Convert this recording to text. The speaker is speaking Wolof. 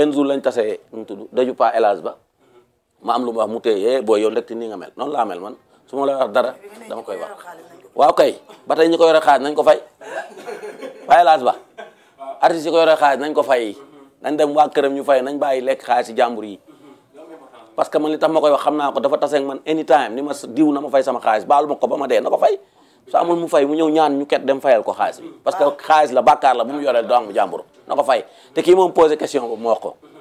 benn jour lañ tasee nu mu tudd daju pa élage ba ma am lu ma wax mu téye booy yow ndekti nii nga mel noonu laa mel man su ma la wax dara dama koy wax waaw kay ba tey ñi ko yore xaaj nañ ko fay pa élage ba artistes yi ko yore xaaj nañ ko fay nañ dem waa këram ñu fay nañ bàyyi lekk xaalis si jàmbur yi parce que man li tax ma koy wax xam naa ko dafa taseeg man anytime ni ma diw na ma fay sama xaalis baalu ma ko ba ma dee na ko fay su amul mu fay mu ñëw ñaan ñu ket dem fayal ko xaalis bi parce que xaalis la bàkkaar la bu mu yoreel doom bu jàmbur na ko fay te kii moom posé question boobu mu wax ko